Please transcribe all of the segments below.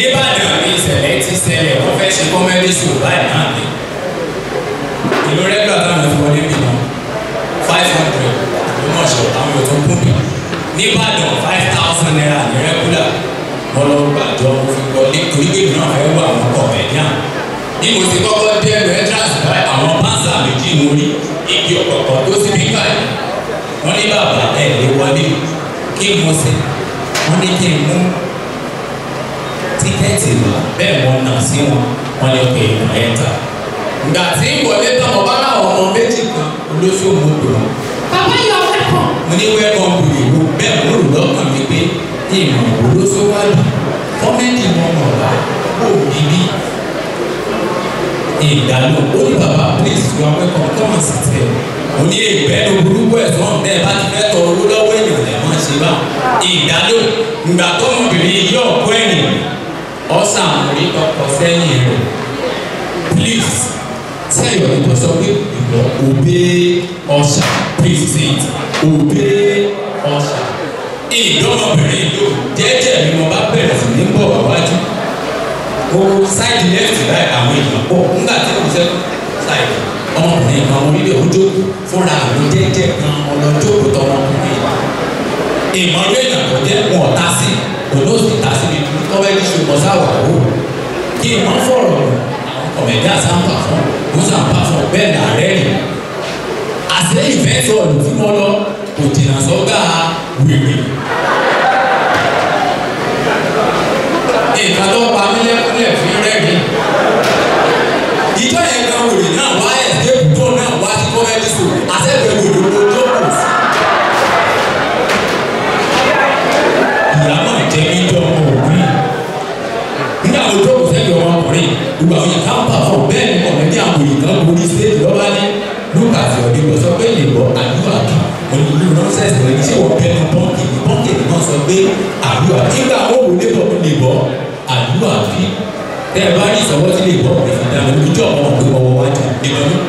nìbàdàn ní ìṣẹ̀lẹ̀ ti ṣẹlẹ̀ wọ́n fẹ́ ṣe kọ́mẹ́dì show báyìí náà ni ìlú rẹ́gbà táwọn fi wọlé bí náà five hundred ló mọ̀ ṣọ àwọn ètò kún bí nìbàdàn five thousand naira ní rẹ́gúlà wọ́n lọ gbàjọ mo fi wọlé torí pé mi náà fẹ́ wọ àwọn kọ̀mẹ́díàn bí mo ti kọ́kọ́ dé ẹnu entrance báyìí àwọn pásá méjì mo rí igi ọ̀pọ̀pọ̀ tó sì bí báyìí wọ́n ní bàbá ẹ̀ lè wọlé kí n mo sì wọ́n ní kí n mú tíkẹ́ẹ̀tì wá bẹ́ẹ̀ wọ́n nà sí wọn wọ́n lè pè é ẹ̀ta. ìgbà tí ń wọlé tán mo bá láwọn ọmọ méjì kan olóṣòwò pè wọ́n. bàbá yọ wẹ́kọ̀. mo ní wẹ́kọ̀ bù ìlú bẹ́ẹ̀ mo rò lọ́kàn mi pé ìmọ̀ olóṣòwò àlù kọ́mẹ́dì wọn mọ̀ wá kó bíbí. ìdálò ó ní bàbá please you are welcome come and sit here. mo ní ìgbẹ́nu burúkú ẹ̀sán bẹ́ẹ̀ bá ti fẹ́ tọ owó lọ́wọ́ èèyàn lẹ́ máa ṣe bá ìdálò ìgbà tọmọbìnrin yóò kó ẹ̀yìn ọ̀sán àmúrí ọkọ̀ sẹ́yìn rẹ̀ please tell your neighbor sọ pé ìbọ̀ obey ọ̀sà please say it obey ọ̀sà ìdọ́mọbìnrin ló jẹ́jẹ́ mi mo bá bẹ̀rẹ̀ sí ní bọ̀ wájú o side left láì àwọn èèyàn pọ̀ nígbà tí mo ṣe side ọmọkùnrin kan orílẹ̀ ojú fúnra mi jẹ́jẹ́ kan ọlọ́jọ́ tọmọkùnrin ìmọ̀lẹ́ èèyàn tó jẹ́ wọn ọ̀tá sí olóòsì ta sí mi kọ́mẹ́dì ṣùgbọ́n sáwà ó kí n máa fọ̀rọ̀ ọ̀mẹ̀dí àsáǹpà fún mọ́sàǹpà fún bẹ́ẹ̀ náà rẹ́rìn àṣẹ ìfẹ́ sọ̀rọ̀ tí wọ́n lọ kò jìnnà sọ́gbà wèrè. nǹkan tó pa mí lẹ́kúnlẹ̀ fún rẹ́rìn ìjọ yẹn kan wèrè náà wá ẹ̀ẹ́dẹ́gbù tó náà wá sí kọ́mẹ́dì ṣò àṣẹ ìfẹ́ wèrè ló tó kù sí. ìyàmọ̀ jẹ́ mi jọ ọmọ òbí nígbà wo tó kò sẹ́yìn ọmọkùnrin gbogbo àwọn yẹn ká ń bà fún bẹ́ẹ̀ ni ọ̀rẹ́ ní àwọn èèyàn kan borí stéèjì lọ́ba ní lukasi ọ̀dẹ́gbọ̀ sọ pé lè bọ́ àdúrà kì onílù nọ́ọ̀sẹ̀sì rẹ̀ ní sẹ́wọ̀n bẹ́ẹ̀ ni pọ́ǹkì ní pọ́ǹkì ní wọ́n sọ pé àdúrà nígbà wo wò lè bọ́ lè bọ́ àdúrà kì tẹ́ ẹ bá rí ìsọwọ́ tí lè bọ́ òfin dáná ojú ọmọ òfin ọwọ́ wájú nìkan ní.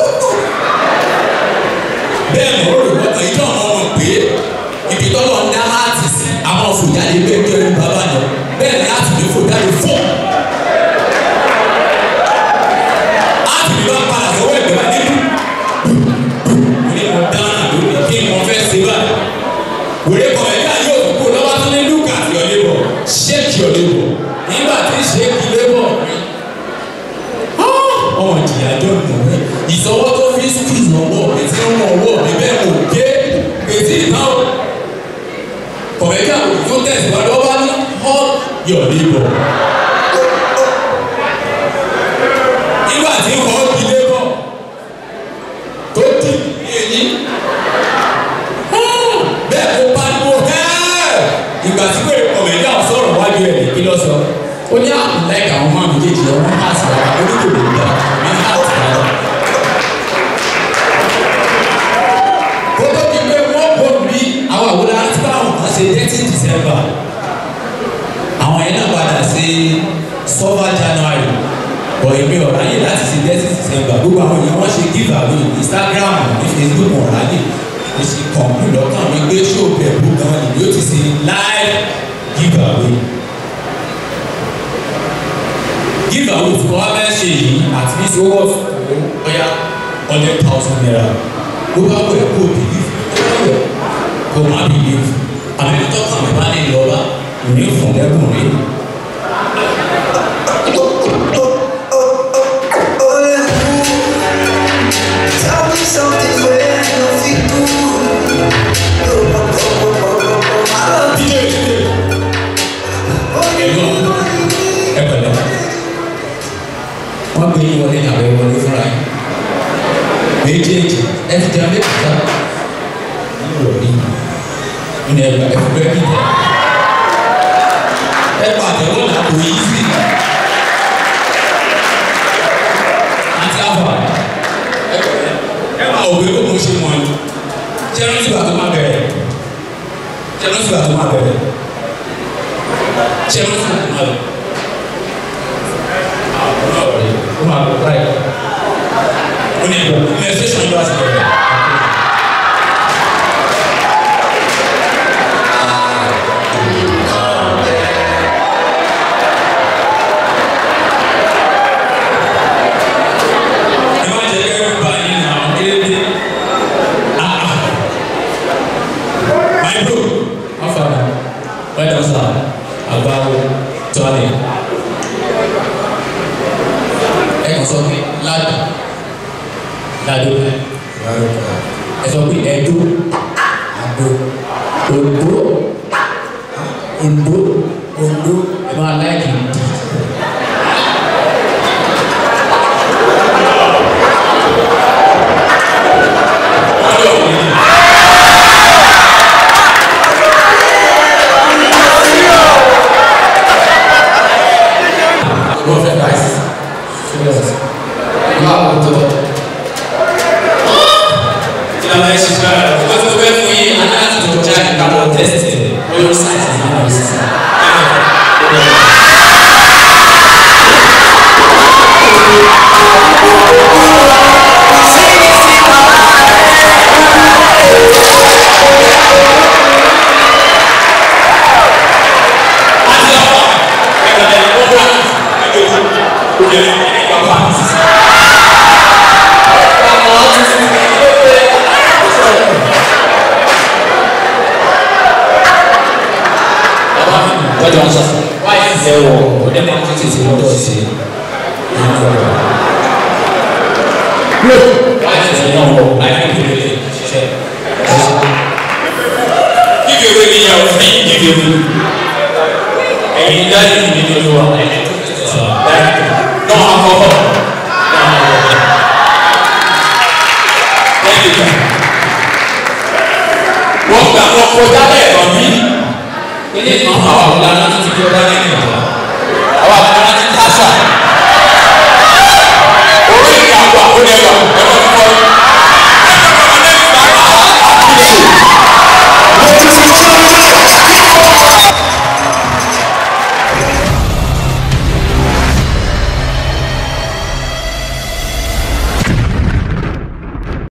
bẹ́ẹ̀ mọ̀ ó rò wọ́n ìjọ ọmọ wọn pé ibi tọ́lọ̀ ń dá láti sí àwọn fòjáde bẹ́ẹ̀ tó ẹni bàbá náà bẹ́ẹ̀ ni láti lè fòjáde fún. láti lè bá padà sọ́wọ́ ẹ̀gbẹ́ bá nínú. mo ní mo dáná lónìí kí n mọ fẹ́ ṣe báyìí. wèrè kọ̀ ẹ̀ka yóò tún kó lọ́wọ́ tó ní look at your neighbor shake your neighbor nígbà tí shake neighbor mi. ọmọ ìjìyà jọ nù rẹ ìsọwọ́ tó fi squeeze ọwọ́ mi tí ó ń wọ ọwọ́ mi bẹ́ẹ̀ kò gé ètí ìtàn kọ̀mẹ́tì àwọn tó tẹ̀síwájú ọba ní hug your neighbor. nígbà tí hug the neighbor tó dì ní eyín bẹ́ẹ̀ kó pariwo hẹ́ẹ̀ ìgbà tí wèrè kọ̀mẹ́tì àwọn sọ̀rọ̀ wájú ẹ̀ kí lọ sọ ó ní àpòlẹ́kà àwọn máa méjèèjì ọ̀rọ̀ ní àti ọ̀rọ̀ oníkòlè ìgbà ní àti ọ̀rọ̀. kótó ti pé wọ́n bọ̀ bí àwọn àwòrán àti báwọn kan ṣe thirty december àwọn yẹn náà padà sí sọ́fà january bọ̀ èmi ọ̀rọ̀ ayé láti ṣe thirty december gbogbo àwọn èèyàn wọ́n ṣe give away instagram ní facebook ọ̀rọ̀ ayé mo sì kàn mí lọ́kàn mi gbé show pẹ̀lú gan ni yóò ti ṣe live give away give away tí wọ́n bá ṣe yìí at least owó ọ̀ya hundred thousand naira ló bá wẹ̀ kó believe kó má believe àmì tọ́kàn mi bá ní lọ́ba ní fún lẹ́kùn rí. Tell me something where I don't feel good. Oh, oh, oh, oh, oh, oh, I love dídé dídé ẹ̀gbọ́n ẹ pẹ̀lẹ́ wọ́n gbé yín wọlé àbẹ̀ wọlé fúnra yín méjèèjì ẹ ti jẹun méjì ká yíyọ rí nínú ẹgbẹ́ ẹ fi bẹ́ẹ̀ bí tẹ̀ ẹ pàtẹ́wọ́ là kò yí sí àti àbà ẹ pẹ̀lẹ́ ẹ máa òwe kó mo ṣe mọ̀ ẹ́ ṣé ẹ rántí bàtọ́ máa bẹ̀rẹ̀ ṣé ẹ rántí bàtọ́ máa bẹ̀rẹ̀ ṣé ẹ rántí bàtọ́ máa bẹ̀rẹ̀ àwọn náà rẹ̀ ó máa bọ̀ báyìí ó ní ìbò ilé ṣẹ́ṣọ́ ìlú àti bẹ̀rẹ̀. sọ pé ládùn ládùn ẹ ẹ sọ pé ẹdó àdó òǹdó òǹdó òǹdó ẹ máa láìkì ìdí. Prophet Christ. Báwo tó? tí a bá yẹ ṣiṣẹ́ rẹ̀ wọ́n ti fẹ́ fún yín aláàtì tó jáde káwọn tẹ́sítì lórí sáìtì yìí lọ sí tọ́jú wọn sọ wáyé ń fẹ́ wọ̀ ọ̀dẹ́ máa ń tètè sí lọ́dọ̀ sí i. wáyé ń fẹ́ náà wọ̀ láyé ń fẹ́ lè ṣiṣẹ́. Give away ni yàrá fún yín give away. Ẹ̀yin dájú mi ní olúwa ẹ̀yin tó fi sọ̀rọ̀ dájú. Náà àkọ́kọ́.